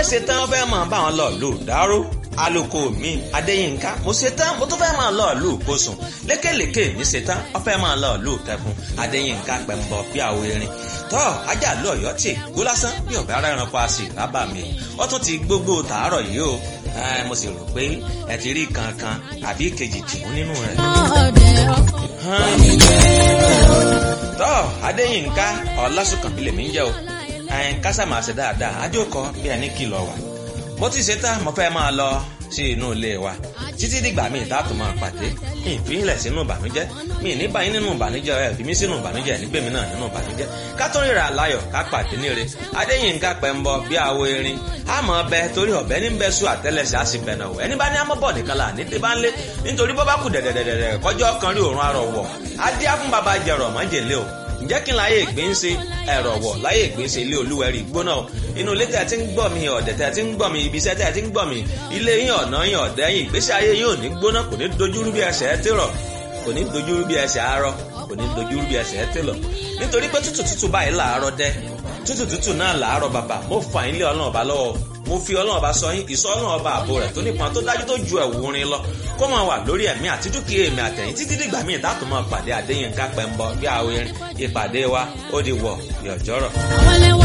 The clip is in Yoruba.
fẹ́ ṣe tán fẹ́ máa bá wọn lọ lù dáró aloko mi adéyínká mo ṣe tán mo tún fẹ́ máa lọ lù kóṣùn lékèlékè mi ṣe tán wọ́n fẹ́ máa lọ lù kẹkùn adéyínká pẹ̀mbọ bí àwọ erin tọ́ ajá lọ ọ̀yọ́ tì gbó lásán bí ọ̀bẹ ara ẹranko a sì rábà mi wọ́n tún ti gbogbo tàárọ̀ yìí o mo sì rò pé ẹ ti rí kankan àbí kejì tìmú nínú rẹ̀. tọ́ adéyínká ọlásùnkànmí lèmi ń jẹ́ o kásá máa ṣe dáadáa ajókọ bí ẹni kìlọ̀ wà mo ti ṣe tán mo fẹ́ máa lọ sí inú ilé wa títí dìgbà míì dáàtò máa pàdé ìfihìnlẹ̀ sínú ìbànújẹ́ mi ní báyìí nínú ìbànújẹ́ ẹ fi mí sínú ìbànújẹ́ nígbèmí náà nínú ìbànújẹ́ ká tó ríra láyọ̀ ká pàdé níre adéyínká pẹ̀mbọ bí àwo erin àmọ́ ọbẹ̀ torí ọ̀bẹ ní bẹ́ẹ̀ sùn àtẹ́lẹsẹ̀ á sì bẹ̀nà wọ̀ ẹni bá ní amọ́bọ̀ nìkan là ní tẹ́bá ń lé nítorí bọ́ bá kù dẹ̀dẹ̀dẹ̀dẹ̀ kọjọ́ kan rí òórùn arọ̀ wọ̀ adé á fún baba jẹ̀rọ̀ mọ́jèlé o ǹjẹ́ kí n láyé ìgbín ṣe ẹ̀rọ̀ wọ̀ láyé ìgbín ṣe ilé olúwẹ̀rí gbóná inú ilé tẹ̀ tí ń gbọ́ mi ọ̀dẹ̀ tẹ̀ tí ń gbọ́ mi ibi iṣẹ́ tẹ̀ tí ń gbọ́ mi ilé yín ọ̀nà yín ọ̀dẹ́ yín ìgbésí ayé yín ò ní gbóná kò ní dojúrú bí ẹsẹ̀ ẹ tèrọ̀ kò ní dojúrú bí ẹsẹ̀ arọ kò ní dojúrú bí ẹsẹ̀ ẹ tèlọ̀ nítorí pé tútù tútù báyìí làárọ̀ dẹ́ tútù tútù náà làárọ̀ bàbà mo fà yín lé ọlọ́run ọba lọ́wọ́ mo fi ọlọ́run ọba sọ yín ìsọ ọlọ́run ọba àbò rẹ̀ tó nípọn tó dájú tó ju ẹ̀wù orin lọ kó máa wà lórí ẹ̀mí àti dúkìá èmi àtẹ̀yìn títí dìgbà míì dátò máa pàdé Adéyínká Pẹ́ńbọ bí àwọn ìpàdé wa ó di wọ̀ yọ̀jọ́rọ̀.